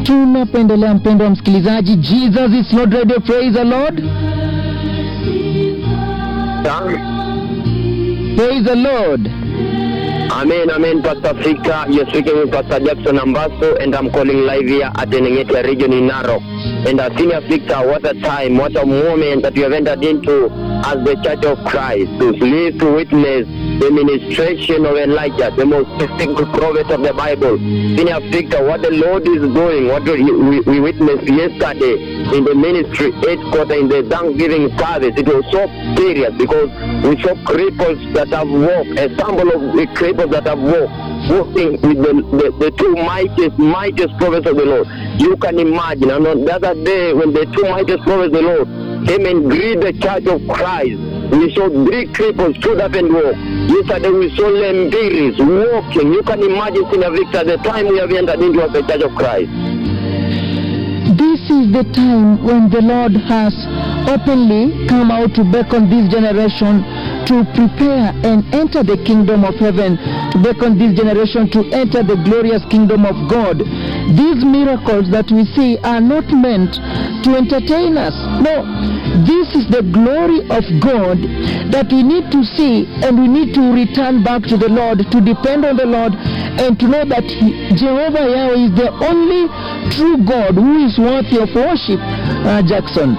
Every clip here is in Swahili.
tunapoendelea mpendo wa msikilizaji jesus is lord radio praise the lord praise the lord Amen, amen, Pastor Fika. You're speaking with Pastor Jackson Ambaso, and I'm calling live here at the Nengetia region in Narok. And uh, Senior Victor, what a time, what a moment that you have entered into as the Church of Christ to live to witness the ministration of Elijah, the most distinguished prophet of the Bible. Senior Victor, what the Lord is doing, what we, we, we witnessed yesterday in the ministry headquarters in the Thanksgiving service, it was so serious because we saw cripples that have walked, a sample of the cripples that have walked, walking with the, the, the two mightiest, mightiest prophets of the Lord. You can imagine, and on the other day when the two mightiest prophets of the Lord came and greeted the church of Christ, we saw three cripples stood up and walk. Yesterday we saw lembiris walking. You can imagine, Senior Victor, the time we have entered into as the church of Christ. This is the time when the Lord has openly come out to beckon this generation to prepare and enter the kingdom of heaven, to beckon this generation to enter the glorious kingdom of God. These miracles that we see are not meant to entertain us. No, this is the glory of God that we need to see and we need to return back to the Lord, to depend on the Lord, and to know that He- Jehovah Yahweh is the only true God who is worthy of worship. Uh, Jackson.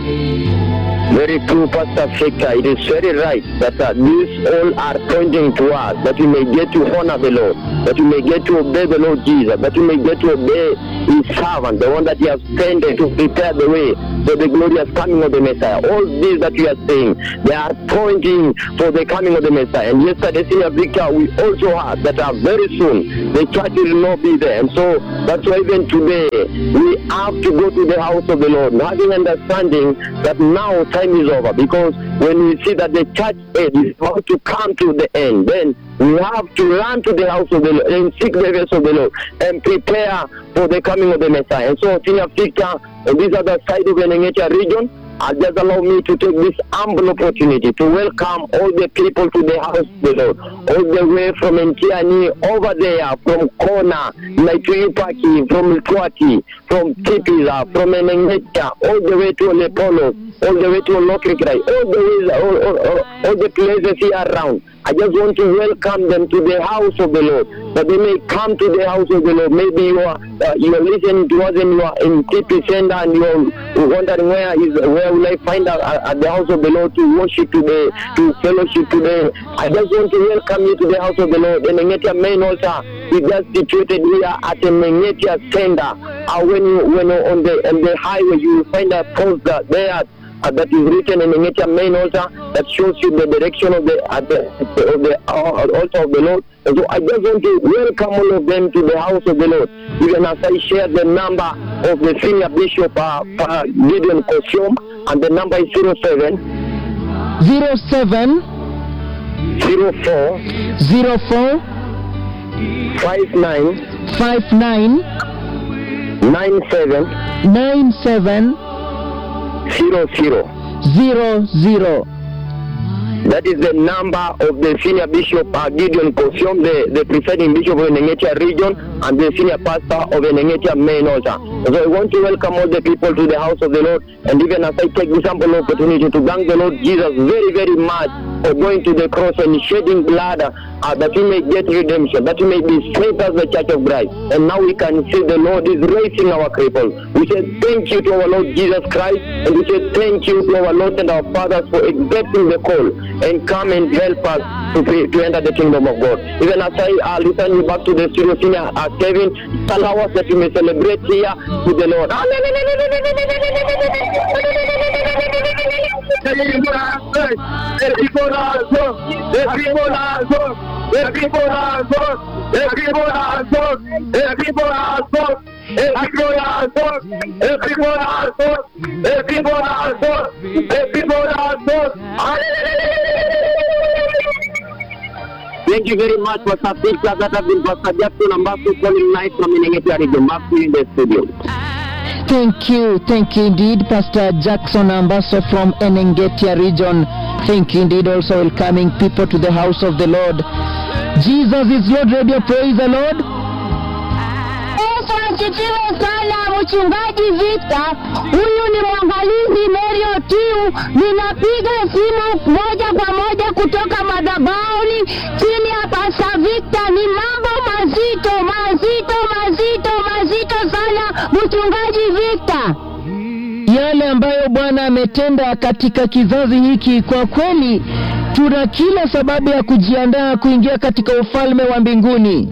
Very true, Pastor Victor. It is very right that uh, these all are pointing to us that we may get to honor the Lord, that we may get to obey the Lord Jesus, that we may get to obey His servant, the one that He has sent to prepare the way for the glorious coming of the Messiah. All these that we are saying, they are pointing for the coming of the Messiah. And yesterday, Senior Victor, we also heard that uh, very soon the church will not be there. And so that's why even today we have to go to the house of the Lord, having understanding that now time is over. Because when we see that the church age is about to come to the end, then we have to run to the house of the Lord and seek the face of the Lord and prepare for the coming of the Messiah. And so, Senior Victor, on this other side of the Nengetia region, uh, just allow me to take this humble opportunity to welcome all the people to the house of the Lord, all the way from Ntiani over there, from Kona, Naituipaki, from Mtwati, from Tipiza, from Enengeta, all the way to Lepolo, all the way to Olokikrai, all the ways, all, all, all, all the places here around. I just want to welcome them to the house of the Lord, that they may come to the house of the Lord. Maybe you are uh, you are listening to us and you are in Tipi Center and you are wondering where is where will I find out at, at the house of the Lord to worship today, to fellowship today. I just want to welcome you to the house of the Lord. The Mengetia main altar is just situated here at the Mengetia Center. Uh, when you when you on the on the highway you will find a poster there uh, that is written in the nature main altar that shows you the direction of the uh, the, of the uh, altar of the Lord. And so I just want to welcome all of them to the house of the Lord. Even as I share the number of the senior bishop uh, uh, Gideon Kosiom, and the number is 07 07 04 04 59 59 97 97 00. 00. That is the number of the senior bishop uh, Gideon Kosiom, the, the presiding bishop of Nengetia region and the senior pastor of Nengetia main altar. So I want to welcome all the people to the house of the Lord and even as I take this ample opportunity to thank the Lord Jesus very, very much for going to the cross and shedding blood uh, that we may get redemption, that we may be saved as the church of Christ. And now we can see the Lord is raising our cripples. We say thank you to our Lord Jesus Christ and we say thank you to our Lord and our fathers for accepting the call and come and help us to, pre- to enter the kingdom of God. Even as I uh, listen you back to the studio senior uh, Kevin, allow us that we may celebrate here with the Lord. Thank you very much, Pastor Victor. That has been Pastor Jackson Ambassador calling night from Inengetia region. Back to you in the studio. Thank you, thank you indeed, Pastor Jackson Ambaso from Enengetia region. Thank you indeed, also welcoming people to the house of the Lord. Jesus is Lord Radio, praise the Lord. Yesu asifiwe sana mchungaji Victor, huyu ni mwangalizi Mary Otiu. Ninapiga simu moja kwa moja kutoka madhabahuni chini ya Pastor Victor. Ni mambo mazito mazito mazito mazito sana, mchungaji Victor. yale ambayo Bwana ametenda katika kizazi hiki, kwa kweli tuna kila sababu ya kujiandaa kuingia katika ufalme wa mbinguni.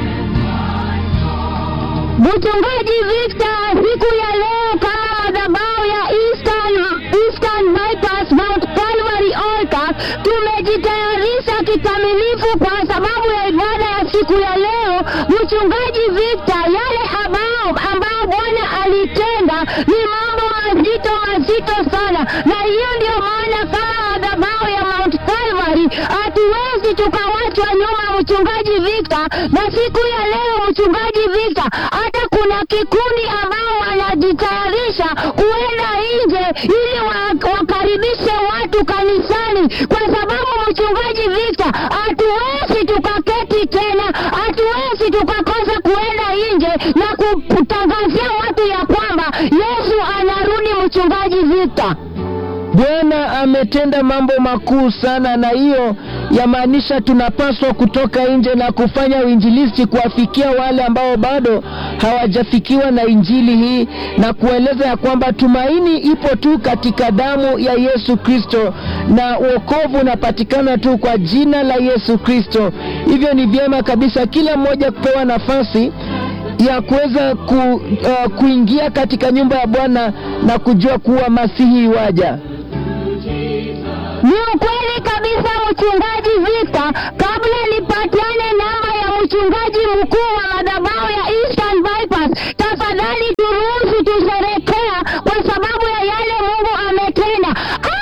Mchungaji Victor, siku ya leo kama madhabahu ya Eastern, Eastern Bypass Mount Calvary Altar tumejitayarisha kikamilifu kwa sababu ya ibada ya siku ya leo. Mchungaji Victor, yale ambao ambao Bwana alitenda ni mambo mazito mazito sana, na hiyo ndio maana kama madhabahu ya Mount Calvary hatuwezi tukawachwa nyuma, mchungaji Victor. Na siku ya leo, mchungaji Victor, hata kuna kikundi ambao wanajitayarisha kuenda nje ili wa, wakaribishe watu kanisani, kwa sababu mchungaji Victor, hatuwezi tukaketi tena, hatuwezi tukakosa kuenda nje na kutangazia watu ya kwamba Yesu anarudi, mchungaji Victor. Bwana ametenda mambo makuu sana, na hiyo yamaanisha tunapaswa kutoka nje na kufanya uinjilisti, kuwafikia wale ambao bado hawajafikiwa na injili hii, na kueleza ya kwamba tumaini ipo tu katika damu ya Yesu Kristo, na wokovu unapatikana tu kwa jina la Yesu Kristo. Hivyo ni vyema kabisa kila mmoja kupewa nafasi ya kuweza ku, uh, kuingia katika nyumba ya Bwana na kujua kuwa Masihi waja. Ni ukweli kabisa mchungaji Victor. Kabla nipatiane namba ya mchungaji mkuu wa madhabahu ya Eastern Bypass, tafadhali turuhusu tusherekea kwa sababu ya yale Mungu ametenda.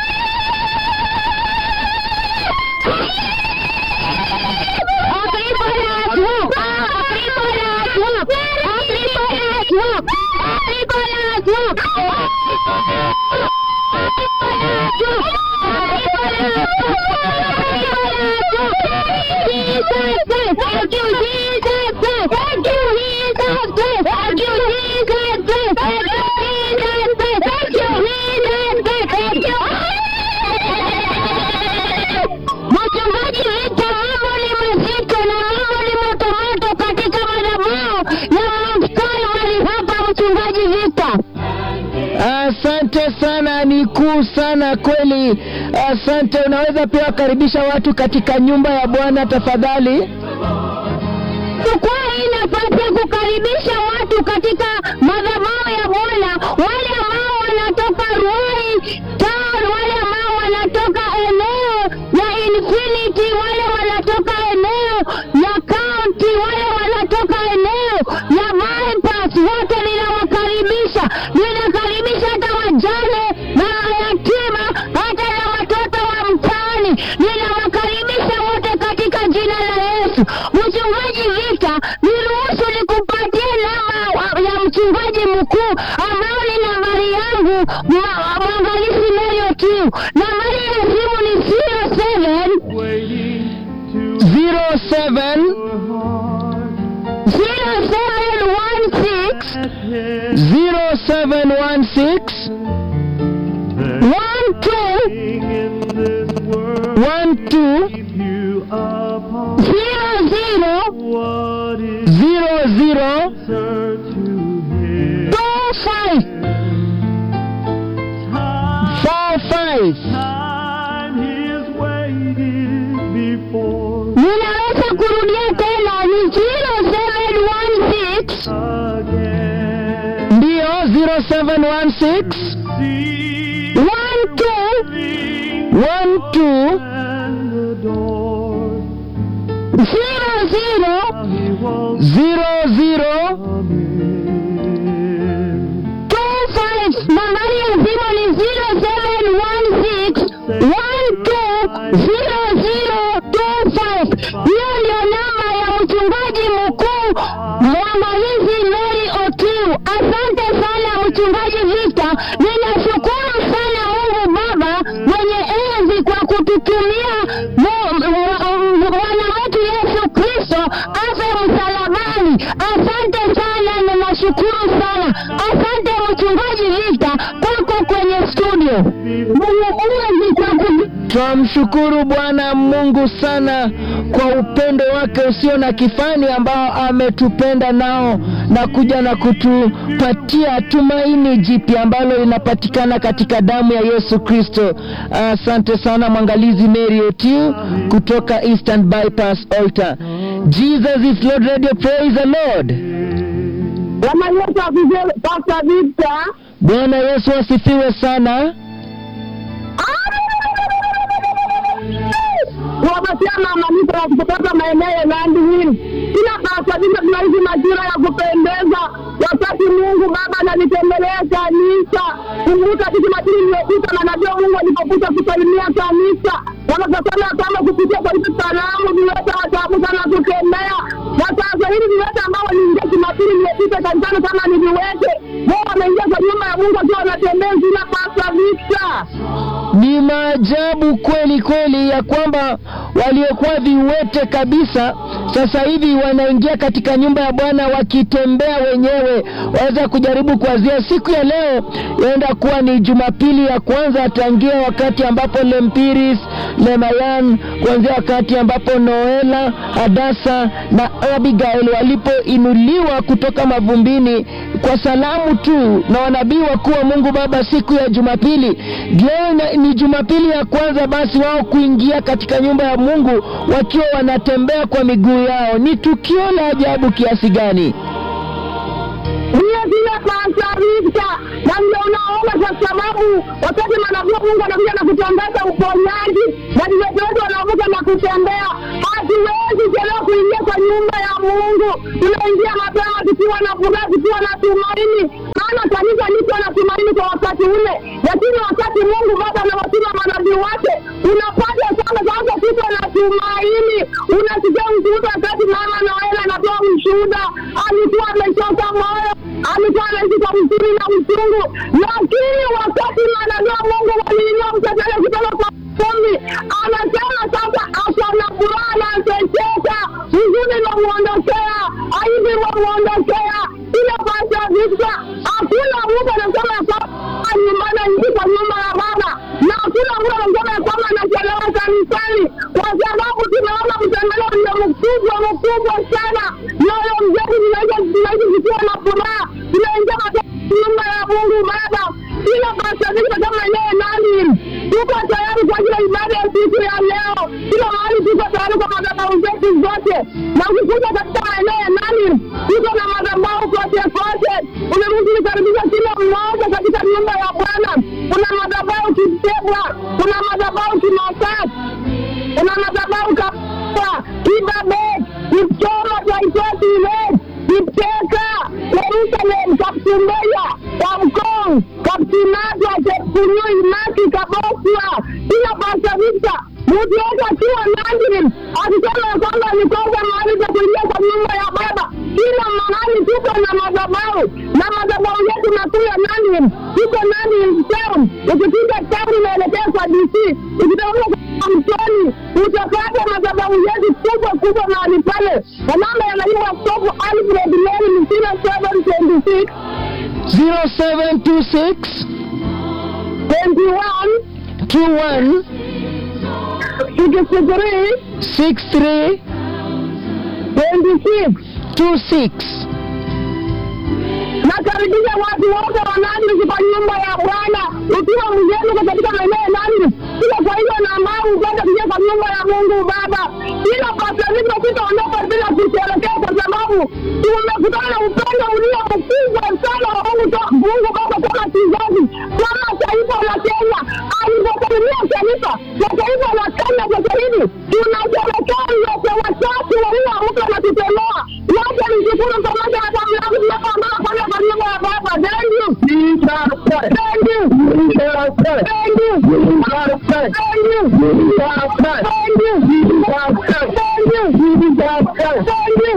Thank you, Jesus. Thank you, Jesus. Thank you, Jesus. Thank you, Jesus. Thank you, Jesus. Thank you. Mchungaji Victor, mambo ni mazito na mambo ni motomoto katika madhabahu ya Mount Calvary hapa, mchungaji Victor. Asante sana, ni kuu sana kweli. Asante. Unaweza pia wakaribisha watu katika nyumba ya Bwana tafadhali. Jukwaa hii nafasi ya kukaribisha watu katika madhabahu ya Bwana, wale ambao wanatoka Ruai Town, wale ambao wanatoka eneo ya Infinity, wale wanatoka eneo ya County, wale wanatoka eneo ya Bypass, wote ninawakaribisha. Ninakaribisha hata wajane na mayatima, hata na watoto wa mtaani, ninawakaribisha wote katika jina la Yesu. Mchungaji Victor, niruhusu nikupatie namba wa- ya mchungaji mkuu ambao ni nambari yangu, mwa- mwangalizi Mary Otiu. Nambari ya simu ni 07 07 0716 0716 12 12 00 00 25 45 Ninaweza kurudia tena ni 0716 ndiyo 0716 12 12 00 00 25 nambari ya simu ni 0716 hiyo ndio namba ya mchungaji mkuu mwangalizi Mary Otiu. Asante sana mchungaji Victor, ninashukuru sana Mungu Baba mwenye enzi kwa kututumia mu- mu- Bwana wetu Yesu Kristo afe msalabani. Asante sana, ninashukuru sana. Asante mchungaji Victor, kwako kwenye studio. Mungu uwezi kwa ku Twamshukuru Bwana Mungu sana kwa upendo wake usio na kifani ambao ametupenda nao na kuja na kutupatia tumaini jipya ambalo linapatikana katika damu ya Yesu Kristo. Asante sana mwangalizi Mary Otiu kutoka Eastern Bypass Altar. Jesus is Lord Radio, praise the Lord. Bwana Yesu asifiwe, Pastor Victor. Bwana Yesu asifiwe sana. Kuwapatia maanisho ya kutoka maeneo ya Nandi Hills. Kila kasabisa tunaishi majira ya kupendeza, wakati Mungu Baba analitembelea kanisa. Kumbuka sisi majira iliyopita, na najua Mungu alipokuja kusalimia kanisa, wanasema kwamba kupitia kwa hizi salamu viwete wataamka na kutembea. Na sasa hivi viwete ambao waliingia Jumapili iliyopita kanisani kama ni viwete, wao wameingia kwa nyumba ya Mungu wakiwa wanatembea zina Pastor Victor. Ni maajabu kweli kweli ya kwamba waliokuwa viwete kabisa sasa hivi wanaingia katika nyumba ya Bwana wakitembea wenyewe. Waweza kujaribu kuanzia siku ya leo, yaenda kuwa ni Jumapili ya kwanza tangia wakati ambapo Lempiris Lemayan, kuanzia wakati ambapo Noela, Hadasa na Abigail walipoinuliwa kutoka mavumbini kwa salamu tu na wanabii wakuu wa Mungu Baba siku ya Jumapili. Leo na- ni Jumapili ya kwanza basi wao kuingia katika nyumba ya Mungu wakiwa wanatembea kwa miguu yao. Ni tukio la ajabu kiasi gani! Ndiyo vile pasarika na ndio unaona, kwa sababu wakati manabii wa Mungu anakuja na kutangaza uponyaji na viwete wetu wanavuka na kutembea, hatuwezi chelewa kuingia kwa nyumba ya Mungu. Tunaingia mapema tukiwa na furaha, tukiwa na tumaini, maana kanisa liko na tumaini kwa wakati ule, lakini wakati Mungu Baba anawatuma manabii wake, unapata sana sasa tuko na tumaini. Unasikia ushuhuda wakati mama Noela anatoa ushuhuda, alikuwa amechoka moyo alikuwa anaishi kwa uzuri na uchungu, lakini wakati manabii wa Mungu waliinua mtetele kutoka kwa vumbi, anasema sasa ako na furaha na anacheka, huzuni imemuondokea, aibu imemuondokea. Ile basi ya vita, hakuna mtu anasema ya kwamba nyumbani aingi kwa nyumba ya Baba, na hakuna mtu anasema ya kwamba anachelewa kanisani, kwa sababu tunaona mtembeleo ndio mkubwa mkubwa sana, nayo mzee tunaweza tunaishi tukiwa na furaha, tunaingia katika nyumba ya Mungu Baba. Kila pasavika kama yeye nani, tuko tayari kwa ajili ya ibada ya siku ya leo. Kila mahali tuko tayari kwa madhabahu zetu zote, na ukikuja katika maeneo ya nani, tuko na madhabahu kote kote. Umeruhusu kukaribisha kila mmoja katika nyumba ya Bwana. Kuna madhabahu Kitebwa, kuna madhabahu Kimasat, kuna madhabahu Kapua, Kibabet, Kipchoma, Taitoti, Ilet, Kipteka, Jerusalem, Kapsumbeya, Kamkong, Kapsinatwa, Chepkunyui, Maki, Kaboswa, kila Pastor Victor mtu yote akiwa Nandi akisema ya kwamba alikosa mahali pa kuingia kwa nyumba ya Baba. Kila mahali tuko na madhabahu na madhabahu yetu makuu ya Nandi, tuko Nandi town. Ukifika town unaelekea kwa DC, ukitoka kwa Mtoni utapata madhabahu yetu kubwa kubwa mahali pale, na namba ya naibu askofu Alfred Mary Msina 726 0726 21 21 63 63 26 26 nakaribisha watu wote wa Nandi kwa nyumba ya Bwana. Ukiwa mgeni uko katika maeneo ya Nandi, kila kwa hiyo na ambao upende kuja kwa nyumba ya Mungu Baba, kila pasaviko sitaondoka bila kusherekea, kwa sababu tumekutana na upendo ulio mkubwa sana wa Mungu to- Mungu Baba kama kizazi, kama taifa la Kenya alivyosalimia taifa la taifa la Kenya. Sasa hivi tunasherekea yote watatu walioamka na kutemoa wote, nishukuru pamoja na damu yangu tunapoondoka kwenda kwa nyumba ya Baba. Thank you. Thank you. Thank you. Thank you. Thank you. Thank you. Thank you. Thank you.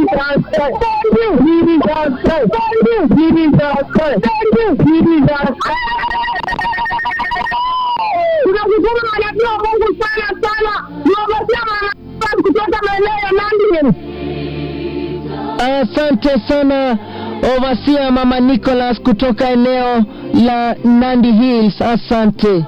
Tunashukuru manabii wa Mungu sana sana, tunawapatia manabii kutoka maeneo ya Nandi. Asante sana Overseer Mama Nicholas kutoka eneo la Nandi Hills. Asante.